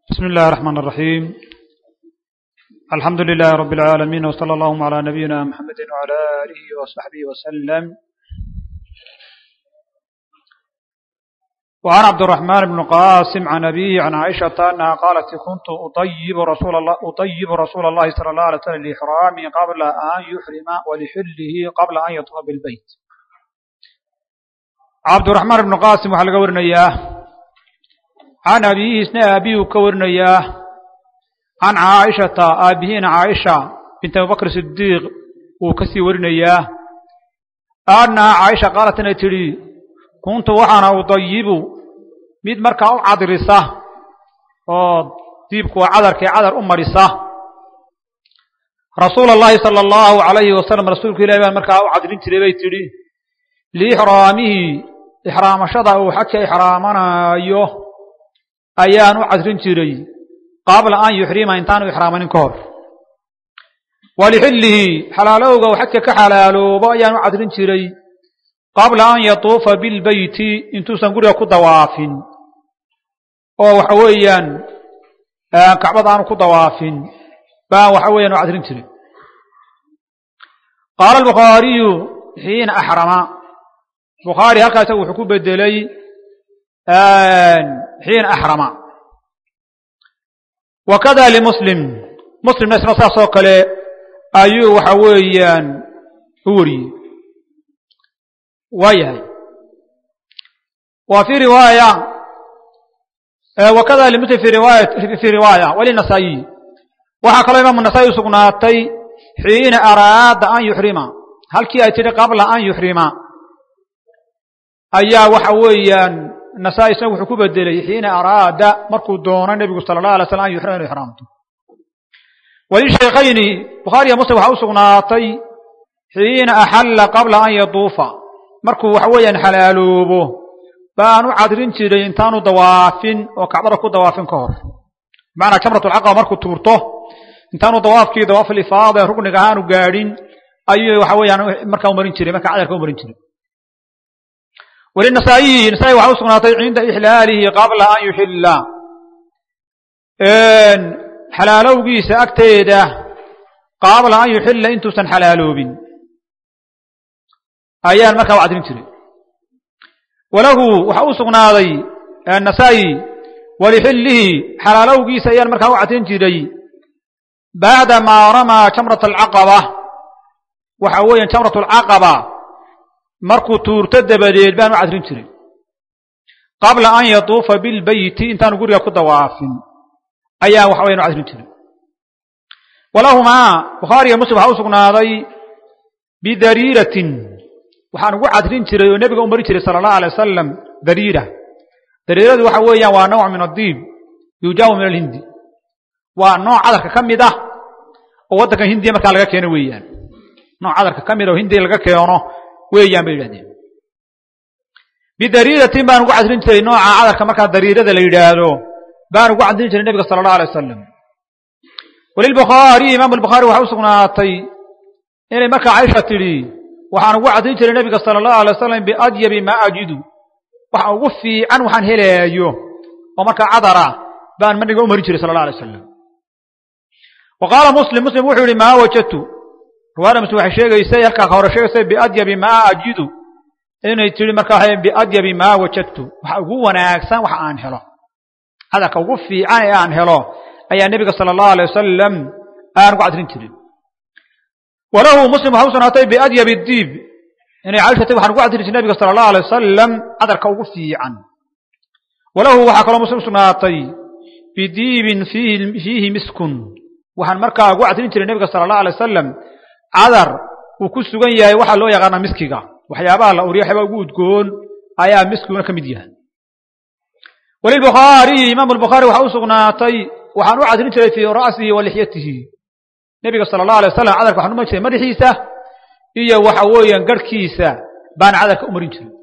بسم الله الرحمن الرحيم الحمد لله رب العالمين وصلى اللهم على نبينا محمد وعلى آله وصحبه وسلم وعن عبد الرحمن بن قاسم عن أبيه عن عائشة أنها قالت كنت أطيب رسول الله أطيب رسول الله صلى الله عليه وسلم لإحرامه قبل أن يحرم ولحله قبل أن يطوف بالبيت عبد الرحمن بن قاسم وحلق ورنياه can abiihi isna aabihii uu ka warinayaa can caaishata aabihiina caaisha bint abubakr sidiiq uu ka sii warinayaa annaha caaisha qaalat inay tidhi kuntu waxaana udayibu mid markaa u cadrisa oo diibku waa cadarkii cadar u marisa rasuula allahi sala allahu alayhi wasalam rasuulku ilahi baan markaa u cadrin jiray bay tidhi liixraamihi ixraamashada uu xajka ixraamanaayo ayaan u cadrin jiray qabla an yuxrima intaanu ixraamanin ka hor walixillihi xalaalowga uu xajka ka xalaaloobo ayaan u cadrin jiray qabla an yatuufa bilbeyti intuusan guriga ku dawaafin oo waxa weeyaan kacbada aanu ku dawaafin baan waxa weeyaan u cadrin jiray qaala albukhaariyu xiina axrama bukhaari halkaa isagu wuxuu ku bedelay xiina axrama wakada limuslim muslimna isna saas oo kale ayuu waxa weeyaan u wariyey waa yahay wa fi riwaaya wakada limuslim fi riwaaya fi riwaaya walinasaa'iyi waxaa kaloo imaamu nasaa'i u sugnaatay xiina araada an yuxrima halkii ay tidhi qabla an yuxrima ayaa waxa weeyaan nasaa-i isna wuxuu ku bedelay xiina araada markuu doono nebigu sala allah alay slam an yuxrima inu ixraamto walishaykhayni bukhaariya muslim waxaa u sugnaatay xiina axalla qabla an yatuufa markuu waxa weeyaan xalaaloobo baan u cadrin jiray intaanu dawaafin oo kacbada ku dawaafin ka hor bimacnaa jamratulcaqaba markuu tuurto intaanu dawaafkii dawaaful ifaada ee rugniga ahaanu gaadhin ayuu waxa weeyaan markaa umarin jiray markaa cadarka umarin jiray walinasaa'iyi nasaa-i waxaa u sugnaatay cinda ixlaalihi qabla an yuxilla xalaalowgiisa agteeda qabla an yuxilla intuusan xalaaloobin ayaan markaa u cadrin jiray walahu waxaa u sugnaaday nasaa-i walixillihi xalaalowgiisa ayaan markaa u cadrin jiray bacda maa ramaa jamrat alcaqaba waxa weeyaan jamrat alcaqaba markuu tuurto dabadeed baan u cadrin jiray qabla an yatuufa bilbeyti intaanu guriga ku dawaafin ayaan waxa weyan u cadrin jiray walahumaa bukhaariga muslim waxaa u sugnaaday bidariiratin waxaan ugu cadrin jiray oo nebiga u marin jiray sala allahu alay wasalam dariira dariiradu waxa weeyaan waa nooc min addiib yujaabu min alhindi waa nooc cadarka ka mid ah oo waddankan hindiya markaa laga keeno weeyaan nooc cadarka ka mid ah oo hindiya laga keeno weeyaan bay yidhahdeen bidariiratin baan ugu cadrin jiray nooca cadarka markaa dariirada la yidhaahdo baan ugu cadrin jiray nebiga sala allahu alay wasalam walilbukhaariyi imaam albukhaari waxaa u sugnaatay inay markaa caisha tidhi waxaan ugu cadrin jiray nebiga sala allahu alay wasalam biadyabi maa ajidu waxa ugu fiican waxaan helaayo oo markaa cadara baan nabiga u marin jiray sala allah alay wasalam wa qaala muslim muslim wuxuu yihi maa wajadtu riwaayada muslim waxay sheegaysay halkaa hore sheegaysay biadyabi maa ajidu inay tiri markaa biadyabi maa wajadtu waxa ugu wanaagsan waxa aan helo cadarka ugu fiican ee aan helo ayaa nebiga sala allahu alay wasalam aan ugu cadrin jirin walahu muslim waxa u sugnaatay biadyabi diib inay caisha tay waxaan ugu cadrin jiray nebiga sala allahu alay wasalam cadarka ugu fiican walahu waxaa kaloo muslim usugnaatay bidiibin fiihi miskun waxaan markaa ugu cadrin jiray nebiga sala allahu alay wasalam cadar uu ku sugan yahay waxaa loo yaqaanaa miskiga waxyaabaha la uriya waxyaabaa ugu udgoon ayaa miskiguna ka mid yahay walilbukhaariyi imaam albukhaari waxaa u sugnaatay waxaan u cadrin jiray fii ra'sihi wa lixyatihi nebiga sala allahu alay wasalam cadarka waxaan umarin jiray madaxiisa iyo waxa weeyaan garhkiisa baan cadarka u marin jiray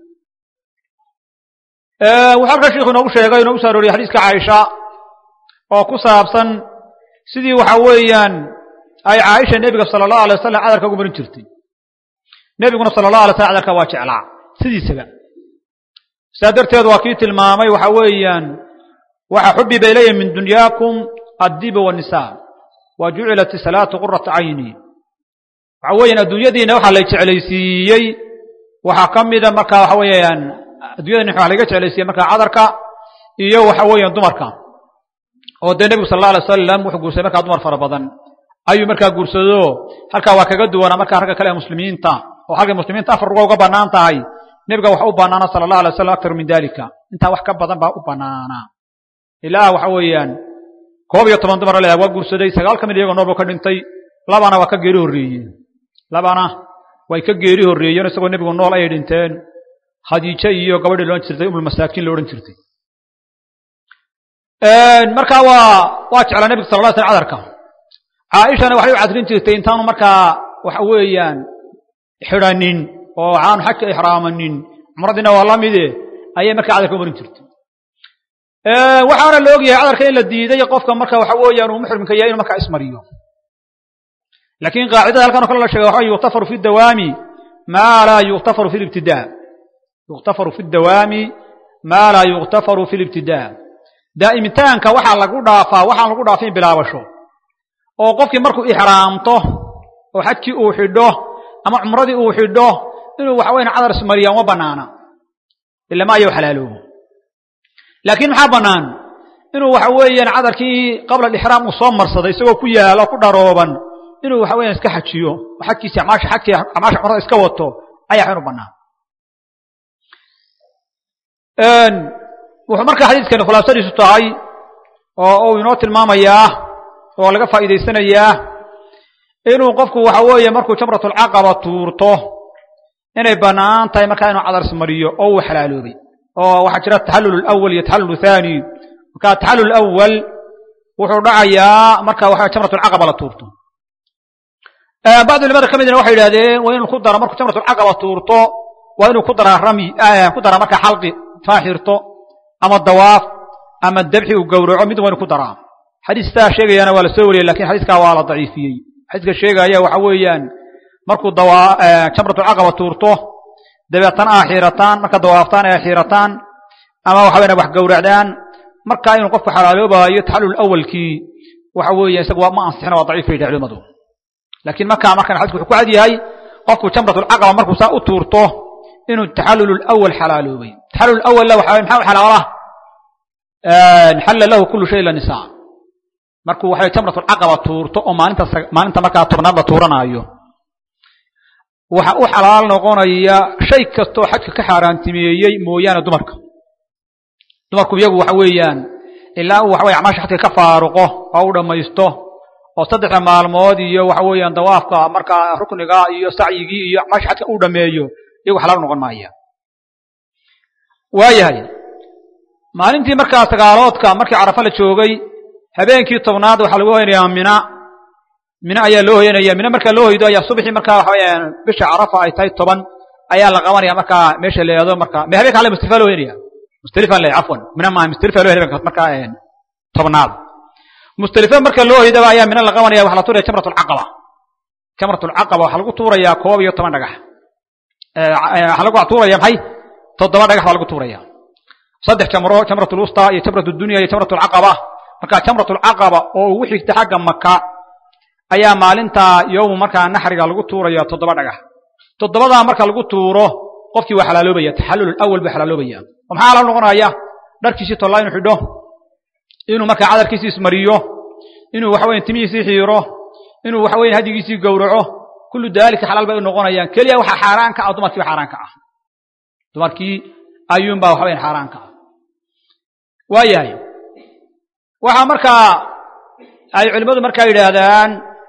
wuxuu halkaa sheikhu inoogu sheegay inoogu soo arooriyay xadiiska caaisha oo ku saabsan sidii waxa weeyaan ay caaisha nebiga sala allahu alay wasalam cadarka ugu marin jirtay nebiguna sala allahu alay slam cadarka waa jeclaa sidiisaba saa darteed waa kii tilmaamay waxa weeyaan waxa xubiba ilaya min dunyaakum addiba wanisaa wa jucilat isalaatu qurata cayni waxa weeyaan adduunyadiina waxaa la jeclaysiiyey waxaa ka mida marka waxa weeyaan addunyadani waxaa laga jeclaysiiyey marka cadarka iyo waxa weeyaan dumarka oo dee nebigu sal alla alay wasalam wuxuu guursaday markaa dumar fara badan ayuu markaa guursado halkaa waa kaga duwanaa markaa ragga kale ee muslimiinta oo halkay muslimiinta afar ruga uga bannaan tahay nebiga waxa u bannaana sala allah alay wasalam aktaru min dalika intaa wax ka badan baa u bannaanaa ilaa waxa weeyaan koob iyo toban dumar leedahay waa guursaday sagaal ka mid iyagoo nool buu ka dhintay labana waa ka geeri horreeyeen labana way ka geeri horreeyeen isagoo nebigu nool ayay dhinteen khadiijo iyo gabadhii loodhan jirtay umulmasaakiin lo odhan jirtay markaa waa waa jeclaa nebiga sala la slam cadarka caaishana waxay u cadrin jirtay intaanu markaa waxa weeyaan xidhanin oo aanu xajka ixraamanin cumradiina waa la mide ayay markaa cadarka umarin jirtay waxaana la ogyahay cadarka in la diiday qofka marka waxa weeyaan uu muxrimka yahay inuu markaa ismariyo laakiin qaacidada halkan o kale la sheega waxa yuktafaru fi dawaami maa laa yuktafaru fi libtidaa yuktafaru fi dawaami maa laa yuktafaru fi libtidaa daa'imitaanka waxaa lagu dhaafaa waxaan lagu dhaafin bilaabasho oo qofkii markuu ixraamto oo xajkii uu xidho ama cumradii uu xidho inuu waxa weyan cadar ismariya uma banaana ilama ayaw xalaaloobo laakiin maxaa bannaan inuu waxa weeyaan cadarkii qabla alixraam uu soo marsaday isagoo ku yaalo ku dharooban inuu waxa weeyaan iska xajiyo oo xajkiisi amaasha xajkii amaasha cumrada iska wato ayaa xinu bannaan wuxuu markaa xadiiskani khulaasadiisu tahay oo uu inoo tilmaamayaa oo laga faa'iidaysanayaa inuu qofku waxa weeye markuu jamratulcaqaba tuurto inay bannaan tahay markaa inuu cadar ismariyo oo uu xalaaloobay oo waxaa jira taxallul alawal iyo taxallul thani marka taxallul awal wuxuu dhacayaa marka waxa jamratulcaqaba la tuurto bacdu culimada ka midna waxay yidhahdeen waa inuu ku daro markuu jamratulcaqaba tuurto waa inuu ku daraa rami ku daraa marka xalqi faaxirto ama dawaaf ama dabxi uu gowraco mid waa inu ku daraa xadiistaa sheegayana waa la soo wariyey lakin xadiiskaa waa la daciifiyey xadiiska sheegaya waxa weeyaan markuu jamratulcaqaba tuurto dabeetana aa xiirataan marka dawaaftaan ay xiirataan ama waxa weyan wax gowracdaan markaa inuu qofku xalaaloobaayo taxallul awalkii waxa weeya isaga waa ma ansixina waa daciif bay yidhaha culimadu laakiin markaa markan xadisku wuxuu ku cad yahay qofku jamratulcaqaba markuu saa u tuurto inuu taxallul awal xalaaloobay taxallul awalla waxa maxaa u xalaala xalla lahu kullu shay ila nisaa markuu waxay jamratulcaqaba tuurto oo maalinta maalinta markaa tobnaad la tuuranaayo waxa u xalaal noqonaya shay kastoo xajka ka xaaraantimeeyey mooyaane dumarka dumarku iyagu waxa weeyaan ilaa uu waxa weye acmaasha xajka ka faaruqo oo u dhammaysto oo saddexda maalmood iyo waxa weeyaan dawaafka markaa rukniga iyo sacyigii iyo acmaasha xajka uu dhameeyo iyagu xalaal noqon maaya waayahay maalintii markaa sagaaloodka markii carafa la joogay habeenkii tobnaad waxaa lagu hoynayaa mina mina ayaa loo hoyanaya mina markaa loo hoydo ayaa subaxii markaa waxa weyaan bisha carafa ay tahay toban ayaa la qabanaya markaa meesha la yihahdo marka me habeenka ale mustalifa loo hoyanaya mustalifan le cafwan mina maaha mustalifa loo habeenka markaa tobnaad mustalifa marka loo hoydaba ayaa mina la qabanaya waxa la tuuraya jamratulcaqaba jamratulcaqaba waxaa lagu tuurayaa koob iyo toban dhagax waxaa lagu tuuraya maxay toddoba dhagax baa lagu tuuraya saddex jamro jamratulwusta iyo jamratdunya iyo jamratulcaqaba marka jamratulcaqaba oo ugu xigta xagga maka ayaa maalinta yowmu markaa naxriga lagu tuuraya toddoba dhagax toddobadaa marka lagu tuuro qofkii waa xalaaloobaya taxallul awal buu xalaaloobaya oo maxaa xalaal noqonaya dharkiisii tollaa inuu xidho inuu markaa cadarkiisii ismariyo inuu waxa weyan timihiisii xiiro inuu waxa weyan hadigiisii gowraco kullu daalika xalaal bay u noqonayaan keliya waxaa xaaraan ka ah dumarkii ba xaaraan ka ah dumarkii ayuunbaa waxa weyan xaaraan ka ah waayahay waxaa markaa ay culimmadu markaa yidhaahdaan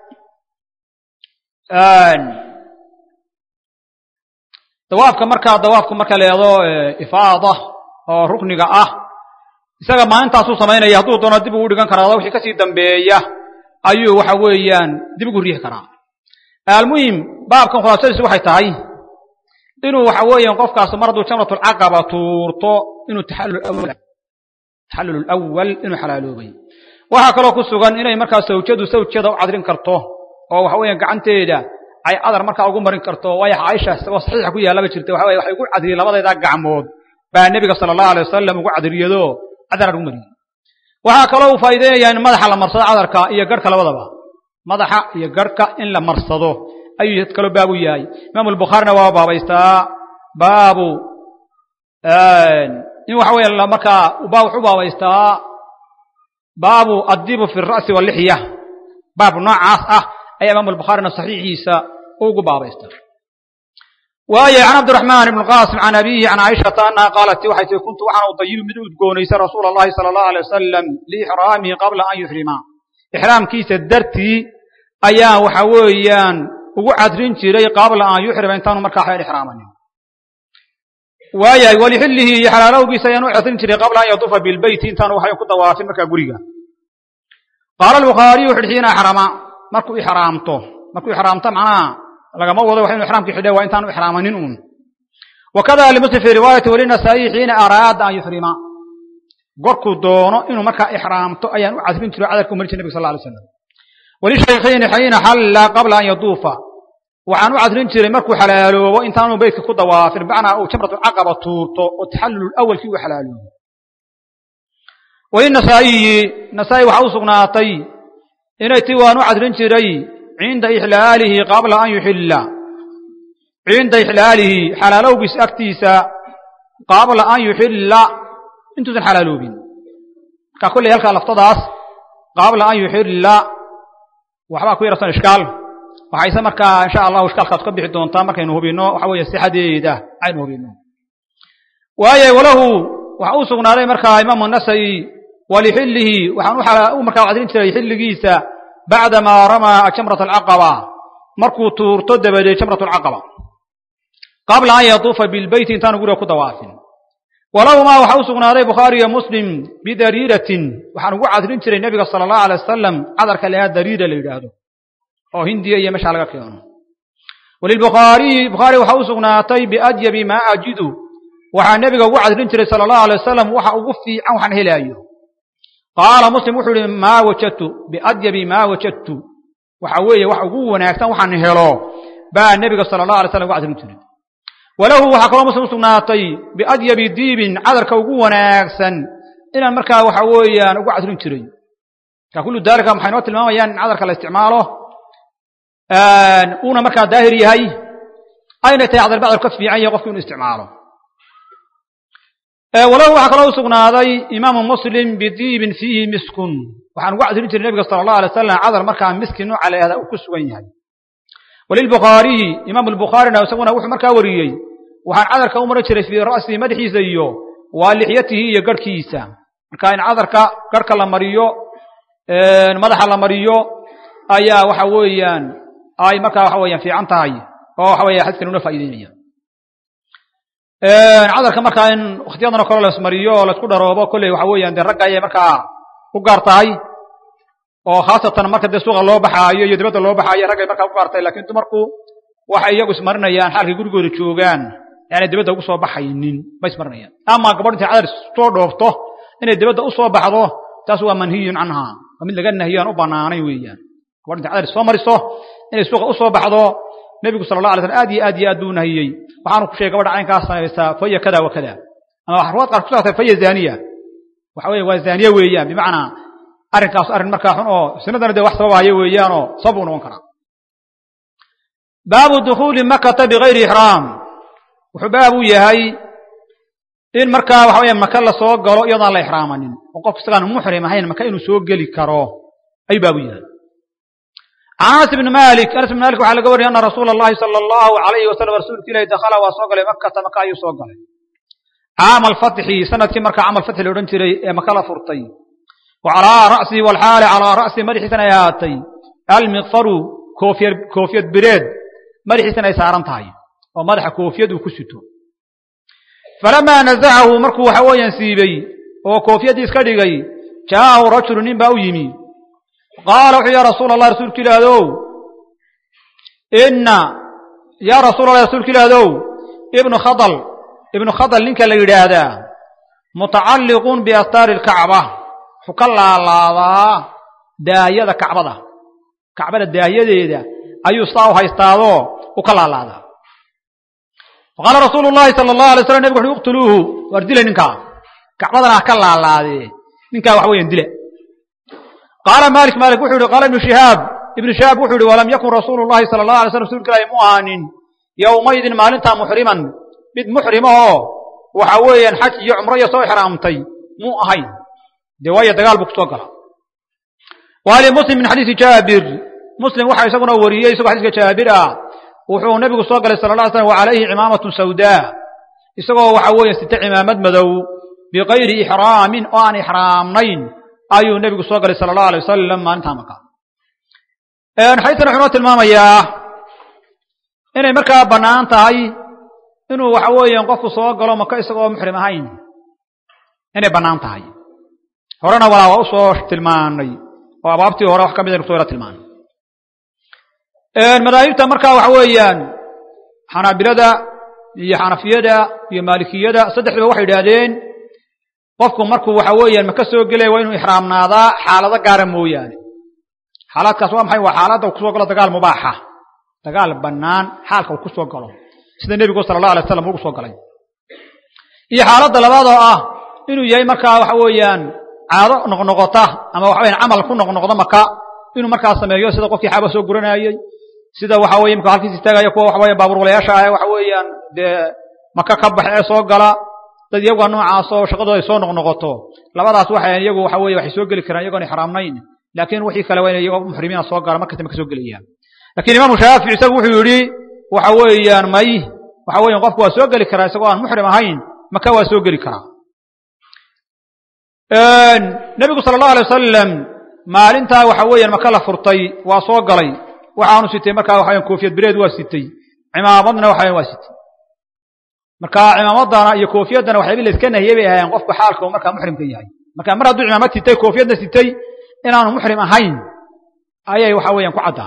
dawaafka markaa dawaafku marka leedo ifaada oo rukniga ah isaga maalintaasuu samaynaya hadduu doono dib ugu dhigan karaa wixii kasii dambeeya ayuu waxa weeyaan dib ugu riixi karaa almuhim baabkan khulaasadiisu waxay tahay inuu waxa weeyaan qofkaas mar hadduu jamratulcaqaba tuurto inuu taxallul awal inuu xalaaloobay waxaa kaloo ku sugan inay markaa sawjadu sawjada u cadrin karto oo waxa weeyaan gacanteeda ay cadar markaa ugu marin karto waayo caaisha isagoo saxiixa ku yaallaba jirta waxa weye waxay ugu cadriyey labadaydaa gacmood baa nebiga sala allahu alay wasalam ugu cadriyado cadar ugu mariyey waxaa kaloo uu faa'iideynayaa in madaxa la marsado cadarka iyo garhka labadaba madaxa iyo garhka in la marsado ayuu kaloo baab u yahay imaamu albukhaarina waa baabaystaa baabu in waxa weeye markaa baa wuxuu baabaystaa baabu addibu fi ra'si walixya baab noocaas ah ayaa imaamu albukhaarina saxiixiisa ugu baabaysta waaye can cabdiraxmaan ibn qaasim can abihi can caaishata annaha qaalat waxay tii kuntu waxaan udayibu mid u udgoonaysa rasuula allahi sala allahu alay wasalam liixraamihi qabla an yuxrima ixraamkiisa dartii ayaan waxa weeyaan ugu cadrin jiray qabla an yuxrima intaanu markaa xeel ixraamanin waayahay walixillihi iyo xalaalowgiisa ayaan u cadrin jiray qabla an yadufa bilbeyti intaanu waxay ku dawaafin markaa guriga qaala albukhaariyu xidhxiina xrama markuu ixraamto markuu ixraamto macnaha lagama wado wax inu ixraamkii xidhe waa intaanu ixraamanin uun wakada limuslim fii riwaayati walinasaa'iyi xiina araada an yuxrima gorkuu doono inuu markaa ixraamto ayaan u cadrin jiro cadarka u marin jir nabig sal alay slam walishaykhiini xiina xalla qabla an yaduufa waxaan u cadrin jiray markuu xalaaloobo intaanu beytka ku dawaafin bacnaa uu jamratulcaqaba tuurto oo taxallul awalkii uu xalaaloobo walinasaa'iyi nasaa'i waxaa u sugnaatay inay ti waan u cadrin jiray cinda ixlaalihi qabla an yuxilla cinda ixlaalihi xalaalowgiis agtiisa qabla an yuxilla intuusan xalaaloobin markaa kolley halkaa laftadaas qabla an yuxilla waxbaa ku yarsan ishkaal waxayse markaa insha allahu ishkaalkaas ka bixi doontaa markaynu hubinno waxa weeye sixadeeda aynu hubinno waaye walahu waxa uu sugnaaday markaa imaamu nasa'i walixillihi waxaan u markaa cadrin jiray xilligiisa bacdamaa ramaa jamrat alcaqaba markuu tuurto dabadeed jamrat alcaqaba qabla an yatuufa bilbeyti intaanu guriga ku dawaafin walahumaa waxa u sugnaaday bukhaari iyo muslim bidariiratin waxaan ugu cadrin jiray nebiga sala allahu alay wasalam cadarka lehaa dariira la yidhaahdo oo hindiya iyo meeshaa laga keeno walilbukhaariyi bukhaari waxa u sugnaatay biadyabi maa ajidu waxaa nebiga ugu cadrin jiray sala allahu alay wasalam waxa ugu fiican waxaan helaayo qaala muslim wuxuu ihi maa wajadtu biadyabi maa wajadtu waxa weeye wax ugu wanaagsan waxaan helo baa nebiga sala allah alay slam ugu cadrin jiray walahu waxaa kaloo muslim usugnaatay biadyabi diibin cadarka ugu wanaagsan inaan markaa waxa weeyaan ugu cadrin jiray marka kullu daalika maxay noo tilmaamayaan in cadarka la isticmaalo uuna markaa daahir yahay ayna tahay cadar bacdar ka fiican yahay qofki inu isticmaalo walahu waxaa kaloo usugnaaday imaamu muslim bidiibin fiihi miskun waxaan ugu cadrin jiray nebiga sala allahu alay wasalam cadar markaa miski nooca la yahda uu ku sugan yahay walilbukhaariyi imaamu albukhaarina isaguna wuxuu markaa wariyey waxaan cadarka u marin jiray fii ra'sihi madaxiisa iyo waa lixyatihi iyo garhkiisa marka in cadarka garhka la mariyo madaxa la mariyo ayaa waxa weeyaan ay markaa waxa weeyaan fiican tahay oo waxa weya xadiskan una faa'ideynaya cadarka markaa in wakhtiyadan oo kale lasmariyo oo laisku dharoobo kolley waxa weeyaan dee ragga ayay markaa u gaar tahay oo khaasatan marka dee suuqa loo baxaayo iyo dibadda loo baxaayo raggay markaa u gaar tahay lakin dumarku waxay iyagu ismarinayaan xaalkay gurigooda joogaan yaanay dibadda ugu soo baxaynin ma ismarinayaan ama gabadh intay cadar soo dhoofto inay dibadda u soo baxdo taas waa manhiyun canha waa mid laga nahiyo aan u banaanayn weeyaan gabadh intay cadar soo mariso inay suuqa u soo baxdo nebigu sala allah alay slam aad iyo aad iyo aad buu nahiyey waxaanu ku sheegay gabadha caynkaas samaysaa faya kada wa kada ama ruwaad qaar kusaatay faya zaniya waxa weye waa zaniye weeyaan bimacnaa arrinkaas arrin markaa xun oo sinadana dee wax sababahaya weeyaanoo sabab uu noqon karaa baabu dukhuuli makata bigayri ixraam wuxuu baab u yahay in markaa waxa weya maka la soo galo iyadoon la ixraamanin oo qofku isagaan muxrim ahayn maka inuu soo geli karo ayuu baab u yahay can anas ibni malik anas ibn malik waxaa laga wariyay ana rasuula allahi sala allahu alayhi wasalam rasuulka ilahi dakhala waa soo galay makata maka ayuu soo galay caama alfatxi sanadkii markaa camal fatxi la odhan jiray ee maka la furtay wa calaa ra'sihi walxaali calaa ra'sihi madaxiisana ay ahaatay almiqfaru koofiyad koofiyad bireed madaxiisana ay saaran tahay oo madaxa koofiyad uu ku sito falamaa nazacahu markuu waxa weeyaan siibey oo koofiyadii iska dhigay jaa'ahu rajulu nin baa u yimi qaala wuxuu ya rasuula allah rasuulka ilaahdow inna yaa rasuula allah rasuulka ilaahdow ibnu khadal ibnu khadal ninka la yidhaahdaa mutacalliqun biastaari alkacba wuxuu ka laalaadaa daayada kacbada kacbada daayadeeda ayuu saa u haystaadoo u ka laalaadaa faqaala rasuulu llahi sala allahu alay slam nebig wuxu uqtuluuhu waar dilay ninkaa kacbadana ha ka laalaadee ninkaa waxa weeyaan dila qaala malik malik wuxuu yihi qaala ibnu shihaab ibnu shihaab wuxuu yihi walam yakun rasuulu llahi sala allah alay slam rasuulka ilaahi mu ahaanin yowmaydin maalintaa muxriman mid muxrimahoo waxa weeyaan xaj iyo cumro iyo soo ixraamtay muu ahayn dee waayo dagaal buu kusoo gala wali muslim min xadiisi jaabir muslim waxaa isaguna wariyey isagoo xadiiska jaabir ah wuxuu nebigu soo galay sala la slam wa calayhi cimaamatun sawdaa isagoo waxa weeye sita cimaamad madow bikayri ixraamin oo aan ixraamnayn ayuu nebigu soo galay sala allahu alay wasalam maalintaa maka xadiiskan wuxuu noo tilmaamayaa inay markaa bannaan tahay inuu waxa weeyaan qofku soo galo maka isagoo muxrim ahayn inay bannaan tahay horena walaa waa usoo tilmaanay oo abaabtii hore wax ka mid aynu kusoo yara tilmaanay madaahibta markaa waxa weeyaan xanaabilada iyo xanafiyada iyo maalikiyada saddexduba waxay idhaahdeen qofku markuu waxa weeyaan maka soo gelaya waa inuu ixraamnaadaa xaalado gaara mooyaane xaalaadkaas waa maxay waa xaaladda uu kusoo galo dagaal mubaaxa dagaal bannaan xaalka uu kusoo galo sida nebigu sala allah alay slam ugu soo galay iyo xaaladda labaad oo ah inuu yahay markaa waxa weeyaan caado noqnoqota ama waxa weyan camal ku noqnoqdo maka inuu markaa sameeyo sida qofkii xaaba soo guranayey sida waxa weye imka halkiis istaagaya kuwa waxa weya baabuur walayaasha ah waxa weeyaan dee maka ka baxa ee soo gala dad iyaguwa noocaasoo shaqadooda ay soo noqnoqoto labadaas waxay iyagu waxa weye waxay soo geli karaan iyagoon ixraamnayn laakiin wixii kale waa inay iyagoo muxrimiina soo gala markasta maka soo gelayaan lakiin imaamu shaafici isagu wuxuu yidhi waxa weeyaan may waxa weyan qofku waa soo geli karaa isagoo aan muxrim ahayn maka waa soo geli karaa nebigu sala allahu alay wasalam maalintaa waxa weeyaan maka la furtay waa soo galay waxaanu sitay markaa waxa weyan koofiyad bireed waa sitay cimaamadna waxa weyan waa sitay marka cimaamadana iyo koofiyaddana waxyaabi la iska nahiyey bay ahaayeen qofku xaalka uu markaa muxrimka yahay marka mar hadduu cimaamad sitay koofiyadna sitay inaanu muxrim ahayn ayay waxa weeyaan ku caddaan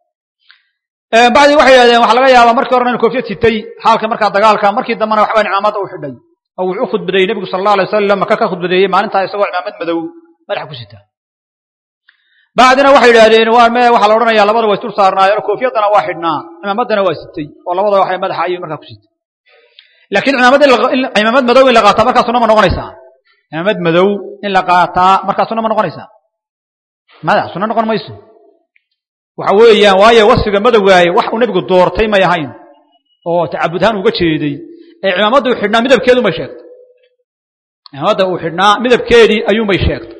bacdi waxay yidhahdeen waxaa laga yaabaa markii horena inu koofiyad sitay xaalka markaa dagaalka markii dambena waxba cimaamadda u xidhay oo wuxuu u khudbadeeyey nebigu sala allah alay wasalam maka ka khudbadeeyey maalintaa isagoo cimaamad madow madaxa ku sita bacdina waxay yidhahdeen waa me waxaa la odhanaya labada waa isdul saarnaayeen koofiyaddana waa xidhnaa cimaamaddana waa sitay oo labada waxay madaxa ayay markaa ku sitay laakiin cimaamad cimaamad madow in la qaataa markaa sunna ma noqonaysaa cimaamad madow in la qaataa markaa sunna ma noqonaysaa mada sunna noqon mayso waxa weeyaan waayo wasfiga madowgaaye wax uu nebigu doortay may ahayn oo tacabudhaan uga jeeday ee cimaamadda uu xidhnaa midabkeedu may sheegtay cimaamadda uu xidhnaa midabkeedii ayuunbay sheegtay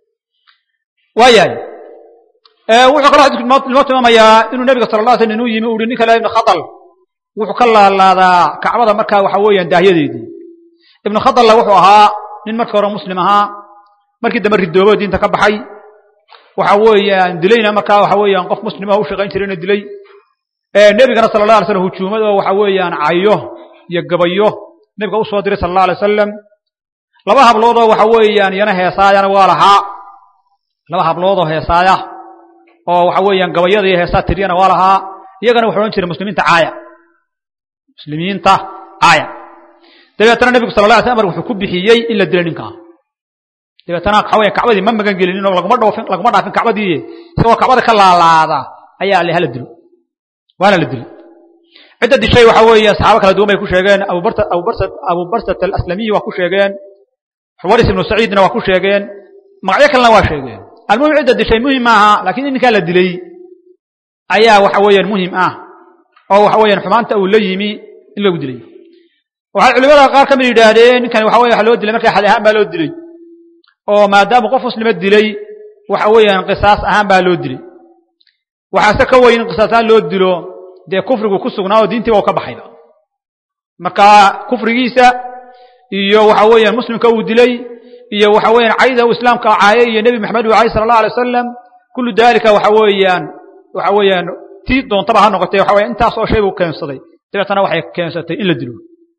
waayahay wuxuu kaloo xadiisku inoo tilmaamayaa inuu nebiga sala la slam inuu yimi u uhi ninka la ibnu khadal wuxuu ka laalaadaa kacbada markaa waxa weeyaan daahyadeedii ibnu khadalla wuxuu ahaa nin markii hore muslim ahaa markii dambe ridoobo diinta ka baxay waxa weeyaan dilayna markaa waxa weeyaan qof muslima u shaqayn jirayna dilay nebigana sala allah alay slam hujuumad oo waxa weeyaan cayo iyo gabayo nebiga u soo diray sala allah alay wasalam laba habloodoo waxa weeyaan iyana heesaayana waa lahaa laba habloodoo heesaaya oo waxa weeyaan gabayada iyo heesaa tiriyana waa lahaa iyagana wuxuu odhan jiray muslimiinta caaya muslimiinta caaya dabeetana nebigu sala la alay slam amar wuxuu ku bixiyey in la dilay ninkaa dabeetana waxa weya kacbadii ma magan gelinin oo laguma dhoofin laguma dhaafin kacbadii isagoo kacbada ka laalaada ayaa le hala dilo waana la dilay cidda dishay waxa weeye saxaabo kala duwan bay ku sheegeen abubarta abubarsa abubarsat alaslamiyi waa ku sheegeen xuwaris ibnu saciidna waa ku sheegeen magacyo kalena waa sheegeen almuhim cidda dishay muhim maaha lakiin in ninkaa la dilay ayaa waxa weeyaan muhim ah oo waxa weeyaan xumaanta uu la yimi in lagu dilay waxay culimada qaar ka mid yidhaahdeen ninkan waxa weye waxa loo dilay markaa xad ahaan baa loo dilay oo maadaama qof muslima dilay waxa weeyaan qisaas ahaan baa loo dilay waxaase ka weyn in qisaas ahaan loo dilo dee kufrigu ku sugnaa oo diintiiba u ka baxayba marka kufrigiisa iyo waxa weeyaan muslimka uu dilay iyo waxa weeyaan cayda uu islaamka caayay iyo nebi maxamed uu caayay sala allah alay wasalam kullu dalika waxa weeyaan waxa weeyaan tii doontaba ha noqotee waxa weya intaas oo shay buu keensaday dabeetana waxay keensatay in la dilo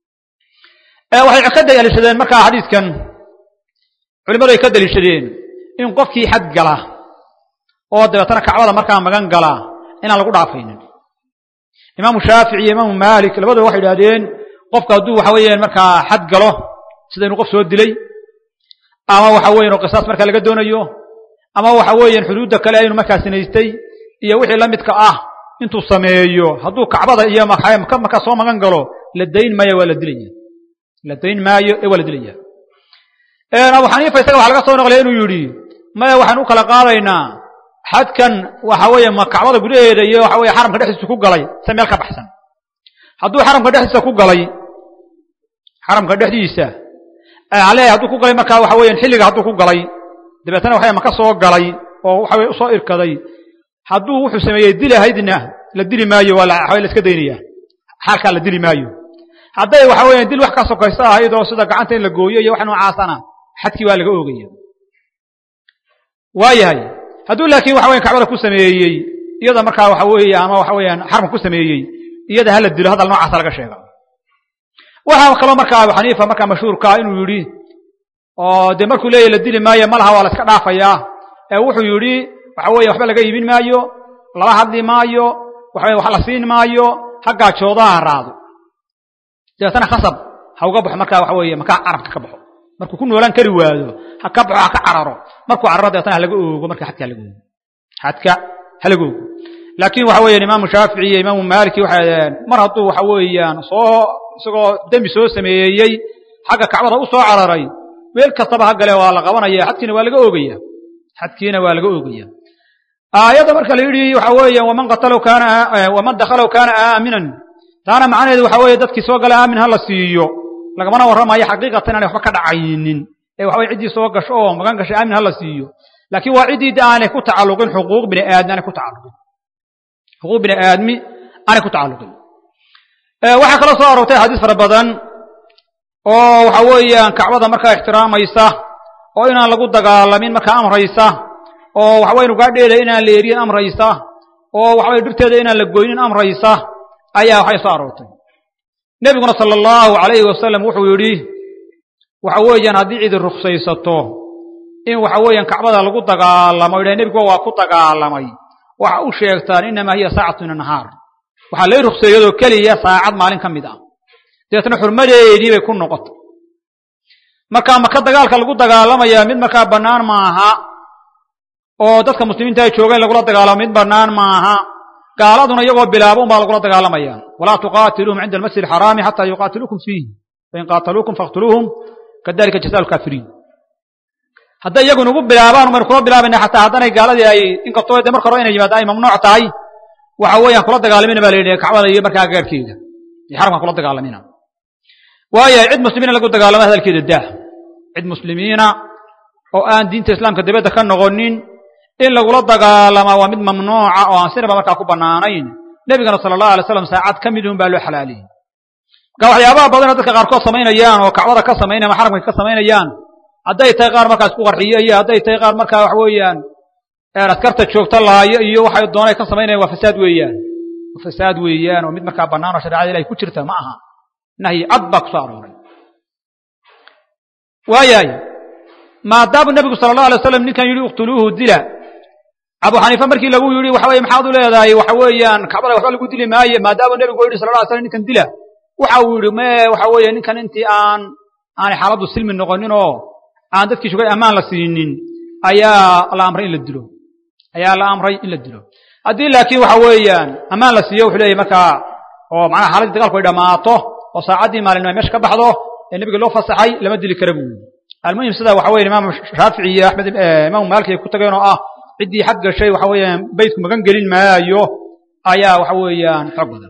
waxay ka daliishadeen markaa xadiiskan culimadu ay ka daliishadeen in qofkii xad gala oo dabeetana kacbada markaa magan gala inaan lagu dhaafaynin imaamu shaafici iyo imaamu maalik labaduba waxay idhahdeen qofka hadduu waxa weeyaan markaa xad galo sida inuu qof soo dilay ama waxa weyan oo qisaas markaa laga doonayo ama waxa weeyaan xuduudda kale aynu markaa sinaystay iyo wixii la midka ah intuu sameeyo hadduu kacbada iyo markaa soo magan galo la dayn maayo waa la dilaya la dayn maayo ee waa la dilaya abu xaniifa isaga waxa laga soo noqlaya inuu yidhi maya waxaan u kala qaadaynaa xadkan waxa weeye ma kacbada gudaheeda iyo waxa weye xaramka dhexdiisa ku galay se meel ka baxsan hadduu xaramka dhexdiisa ku galay xaramka dhexdiisa ale hadduu ku galay markaa waxa weyan xilliga hadduu ku galay dabeetana waxa maka soo galay oo waxa weye usoo irkaday hadduu wuxuu sameeyey dilahaydna la dili maayo waa la iska daynaya xaalkaa la dili maayo hadday waxa weya dil wax ka sokaysa ahayd oo sida gacanta in la gooyo iyo wax noocaasana xadkii waa laga oogaya waayahay hadduu laakiin waxa weya kacbada ku sameeyey iyada markaa waxa weeye ama waxa weeyaan xaramka ku sameeyey iyada hala dilo hadal noocaasa laga sheega waxaa kaloo markaa abu xaniifa markaa mashhuurkaa inuu yidhi oo dee markuu leeyahy la dili maayo malaha waa la iska dhaafayaa ee wuxuu yidhi waxa weeye waxba laga iibin maayo lala hadli maayo waxa wax la siin maayo ha gaajooda ha raado dabeetana khasab ha uga baxo markaa waxa weeye makaa carabka ka baxo markuu ku noolaan kari waado ha ka baxo ha ka cararo markuu cararo dabeetana halaga oogo marka xadka halaga oogo xadka halaga oogo laakiin waxa weeyaan imaamu shaafici iyo imaamu maaliki waxay adeen mar hadduu waxa weeyaan soo isagoo dembi soo sameeyey xagga kacbada u soo cararay meel kastaba ha gale waa la qabanaya xadkiina waa laga oogaya xadkiina waa laga oogaya aayadda marka la yidhi waxa weeyaan waman qatalahu kaana waman dakhalahu kaana aaminan taana macnaheedu waxa weeye dadkii soo gala aamin ha la siiyo lagamana warramayo xaqiiqatan inaanay waxba ka dhacaynin ee waxa weye ciddii soo gasho oo magan gashay aamin ha la siiyo laakiin waa ciddii aanay ku tacalluqin xuquuq bini aadmi aanay ku tacalluqin xuquuq bini aadmi aanay ku tacalluqin waxaa kaloo soo aroortay axaadiis fara badan oo waxa weeyaan kacbada markaa ixtiraamaysa oo inaan lagu dagaalamin markaa amraysa oo waxaweye nugaadheeda inaan la eriyin amraysa oo waxaweye dhirteeda inaan la goynin amraysa ayaa waxay soo aroortay nebiguna sala allahu calayhi wasalam wuxuu yidhi waxa weeyaan haddii cidi ruksaysato in waxa weeyaan kacbada lagu dagaalamo yidhaha nebiguba waa ku dagaalamay waxa u sheegtaan inamaa hiya saacatu min annahaar waxaa lay rukseeyadoo keliya saacad maalin ka mid ah dabeetna xurmadeedii bay ku noqotay marka maka dagaalka lagu dagaalamayaa mid markaa bannaan maaha oo dadka muslimiinta ay jooga in lagula dagaalamo mid bannaan maaha gaaladuna iyagoo bilaabo un baa lagula dagaalamaya walaa tuqaatiluuhum cinda almasjid alxaraami xataa yuqaatiluukum fiih fain qaataluukum faqtuluuhum kadalika jasaa lkaafiriin hadday iyagu nugu bilaabaan baynu kula bilaabayna xataa haddanay gaaladii ay inkastoo de marka hore inay yimaada ay mamnuuc tahay waxa weeyaan kula dagaalamina baa la yidhi kacbada iyo markaa gaarhkeeda iyo xaramkan kula dagaalamina waayahay cid muslimiina lagu dagaalama hadalkeeda dah cid muslimiina oo aan diinta islaamka dibadda ka noqonin in lagula dagaalamaa waa mid mamnuuca oo aan sinaba markaa ku bannaanayn nebigana sala allahu alay slam saacad ka mid un baa loo xalaaliyey marka waxyaabaha badanoo dadka qaarkood samaynayaan oo kacbada ka samaynaya ama xaramka ka samaynayaan hadday tahay qaar markaa isku qarxiyo iyo hadday tahay qaar markaa waxa weeyaan askarta joogta laayo iyo waxay doonay ka samaynayan waa fasaad weeyaan waa fasaad weeyaan oo mid markaa bannaan oo shareecada ilahay ku jirta ma aha nahyi cad baa ku soo arooray waayahay maadaama nebigu sala allahu alay waslam ninkan yidhi iqtuluuhu dila abu xaniifa markii lagu yidhi waxa weye maxaad u leedahay waxa weeyaan kacbada waxba lagu dili maaye maadaama nebigu yidhi sala lla ly slam ninkan dila waxa uu yidhi me waxa weeye ninkan intii aan aanay xaaladdu silmi noqonin oo aan dadkii shugay ammaan la siinin ayaa la amray in la dilo ayaa la amray in la dilo haddii laakiin waxa weeyaan ammaan la siiyo wuxuu leeyahy markaa oo macnaha xaaladdii dagaalku ay dhammaato oo saacaddii maalinimo ay meesha ka baxdo ee nebiga loo fasaxay lama dili kara buu yidhi almuhim sida waxa weye imaamu shaafici iyo axmed imaamu maalik ay ku tageen oo ah ciddii xag gashay waxa weeyaan beytku magan gelin maayo ayaa waxa weeyaan xoog badan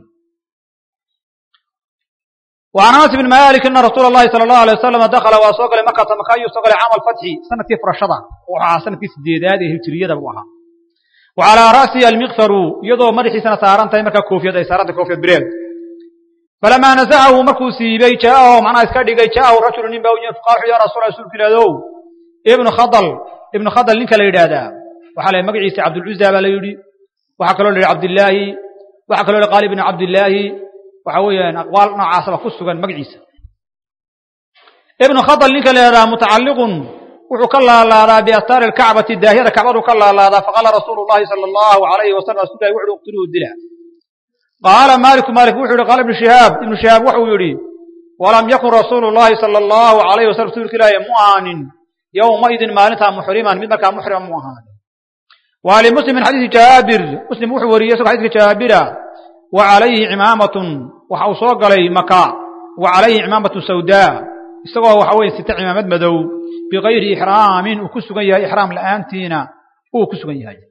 وعن أنس بن مالك أن رسول الله صلى الله عليه وسلم دخل وسوق لمكة مكة يسوق لعام الفتح سنة فرشدة وعلى سنة سديدات هجرية بوها وعلى رأسه المغفر يضو مرحي سنة ساران تيمكة كوفية أي ساران كوفية بريد فلما نزعه مركو سيبي جاءه معنا اسكادي جاءه رجل من باوجين فقال يا رسول الله سلك لدو ابن خضل ابن خضل لنك ليدادا وحال مقعيس عبد العزة بلا يدي وحكى له عبد الله وحكى له قال ابن عبد الله waxa weeyaan aqwaal noocaasaba ku sugan magaciisa ibnu khadal ninka la yidhaha mutacalliqun wuxuu ka laalaadaa biastaari alkacbati daahiyada kacbadu ka laalaadaa faqaala rasuulu llahi sala allahu alayhi wasalam rasuulahi wuxu uhi uqtuluhu dila qaala maaliku maalik wuxuu yihi qaala ibnu shihaab ibnu shihaab wuxuu yidhi walam yakun rasuulu llahi sala allahu alayhi wasalam rasuulka ilaahi mu ahaanin yowmaidin maalintaa muxriman mid markaa muxrima mu ahaanin wa limuslim min xadiisi jaabir muslim wuxuu wariyey isagoo xadiiska jaabira وعليه عمامة waxa uu soo galay maka wa calayhi cimaamatu sawdaa isagoo waxa weye sita cimaamad madow bigayri ixraamin uu ku sugan yahay ixraam la'aantiina uu ku sugan yahay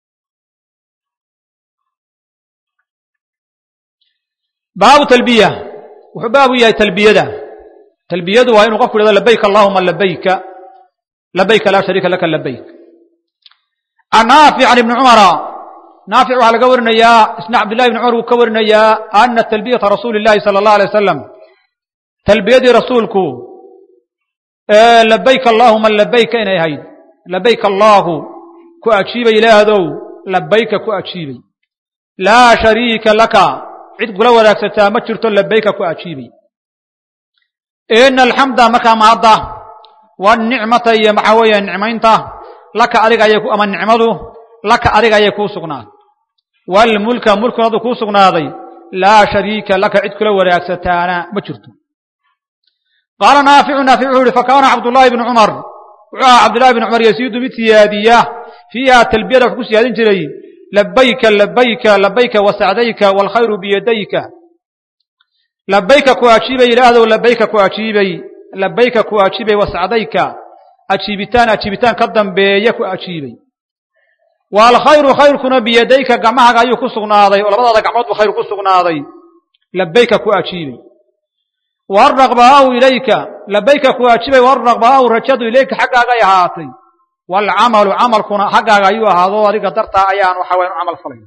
baabu talbiya wuxuu baabu yahay talbiyada talbiyadu waa inuu qofku yidhahdo labayk allahuma labayka labayka laa shariika laka labayk can naafic can ibni cumara naafic waxaa laga warinayaa isna cabdillahi ibni cumar wuu ka warinayaa ana talbiyata rasuuli illahi sala allah alay wasalam talbiyadii rasuulku labayk allahuma labayka inay ahayd labayk allaahu ku ajiibay ilaahdow labayka ku ajiibay laa shariika laka cid kula wadaagsataa ma jirto labayka ku ajiibay ina alxamda markaa mahadda wanicmata iyo maxaa weeye nicmaynta laka adiga ayay ama nicmadu laka adiga ayay kuu sugnaatay waalmulka mulkunadu kuu sugnaaday laa shariika laka cid kula wadaagsataana ma jirto qaala naaficu naafic wuxuu yihi fakaana cabdullaahi bnu cumar wuxuu ahaa cabdullahi bnu cumar yasiidu mid siyaadiya fiiha talbiyada wuxuu ku siyaadin jiray labayka labayka labayka wasacdayka waalkhayru biyadayka labayka ku ajiibay ilaahdow labayka ku ajiibay labayka ku ajiibay wasacdayka ajiibitaan ajiibitaan ka dambeeya ku ajiibay waalkhayru khayrkuna biyadayka gacmahaaga ayuu ku sugnaaday oo labadaada gacmood buu khayr ku sugnaaday labayka ku ajiibay waaraqbaa'u ilayka labayka ku ajiibay waaraqbaa'u rajadu ilayka xaggaagay ahaatay waalcamalu camalkuna xaggaaga ayuu ahaado adiga dartaa ayaan waxa wayan u camal falay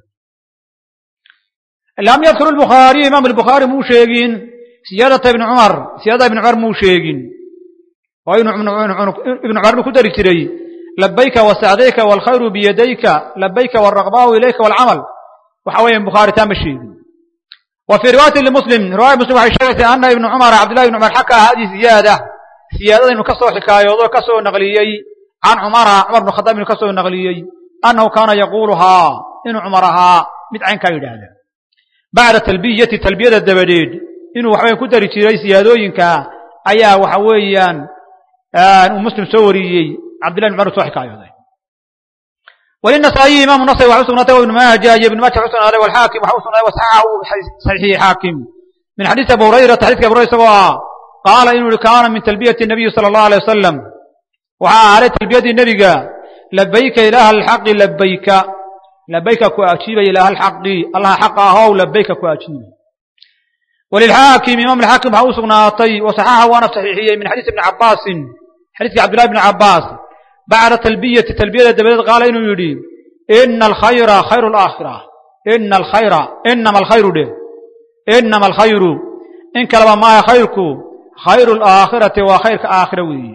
lam yadkur lbukhaariy imaam albukhaari muu sheegin siyaadata ibni cumar siyaadada ibni cumar muu sheegin oo inu ibnu cumar inu ku dari jiray labayka wasacdayka waalkhayru biyadayka labayka waaraqbaa'u ilayka waalcamal waxa weeye bukhaari taa ma sheegin wa fii riwaayati limuslim riwaya muslim waxay sheegaysaa ana ibnu cumar cabdillahi ibni cumar xakaa hadihi ziyaada siyaadadaynu ka soo xikaayoodo ka soo naqliyey can cumara cumar bnu khadaab inu ka soo naqliyey annahu kaana yaquuluhaa inuu cumar ahaa mid caynkaa yidhaahda bacda talbiyati talbiyada dabadeed inuu waxaweyan ku dari jiray siyaadooyinka ayaa waxa weeyaan uu muslim soo wariyey cabdillahi ibn cumar soo xikaayooday walinasaa'iyi imaamu nasri waxa u sugnaatay wa ibnu maaja iyo ibnu maaja waxa u sugnaaday walxaakim waxa u sugnaaday wasaxaxa uu saxiixiyey xaakim min xadiisi abu hurayrata xadiiska abu hurayra isagoo ah qaala inuu yihi kaana min talbiyati nabiyi sala allahu alay wasalam waxaa ahaaday talbiyadii nebiga labayka ilaaha alxaqi labayka labayka ku ajiibay ilaaha alxaqi allaha xaqa ahow labayka ku ajiibay walilxaakim imaam alxaakim waxaa u sugnaatay wasaxaxa waana saxiixiyey min xadiisi ibni cabbaasin xadiiskii cabdillahi bni cabbaas bacda talbiyati talbiyada dabadeed qaala inuu yidhi ina alkhayra khayru alaakhira ina alkhayra inama alkhayru dheh inama alkhayru in kaleba maaya khayrku khayru alaakhirati waa khayrka aakhira weeye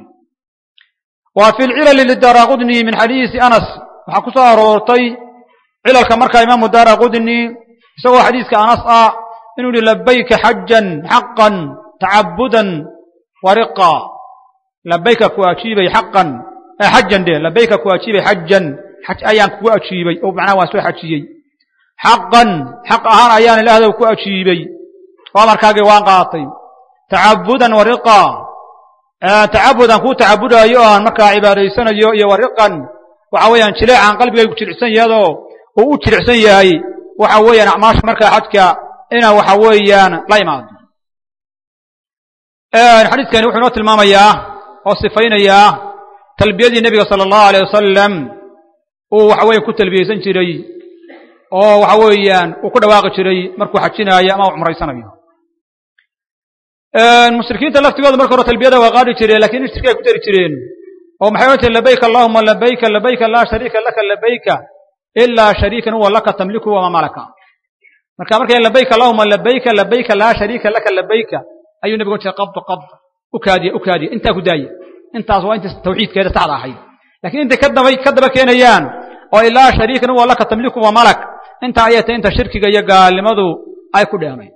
wa fi lcilali lidaaraqudni min xadiisi anas waxaa ku soo aroortay cilalka markaa imaamu daaraqudni isagoo xadiiska anas ah inuu yihi labayka xajan xaqan tacabudan wariqa labayka ku ajiibay xaqan xajan de labayka ku ajiibay xajan xaj ayaan kugu ajiibay oo macnaha waan soo xajiyey xaqan xaq ahaan ayaan ilaahdow ku ajiibay oo amarkaagii waan qaatay tacabudan wariqa tacabudan kuu tacabudaayo oo aan markaa cibaadaysanayo iyo wariqan waxa weeyaan jileecaan qalbigaygu jilicsan yahadoo uu u jilicsan yahay waxa weeyaan acmaasha markaa xajka inaa waxa weeyaan la imaado xadiiskani wuxuu inoo tilmaamayaa oo sifaynayaa talbiyadii nebiga sala allahu aleyh wasalam uu waxa weya ku talbiyeysan jiray oo waxa weeyaan uu ku dhawaaqi jiray markuu xajinaayo ama u cumraysanayo mushrikiinta laftigooda marka hore talbiyada waa qaadi jireen lakin in shirki ay ku dari jireen oo maxay odhan jireen labayka allahuma labayka labayka laa shariika laka labayka ilaa shariikan huwa laka tamliku wama malaka marka markay labayka allahuma labayka labayka laa shariika laka labayka ayuu nebigu jiray qabd qabd u kaadiya u kaadiya intaa ku daaya intaas waa inta tawxiidkeeda saxda ahayd lakiin intay ka daba ka daba keenayaan oo ilaa shariikan huwa laka tamliku wa malak intaa ayay tahay inta shirkiga iyo gaalnimadu ay ku dheemay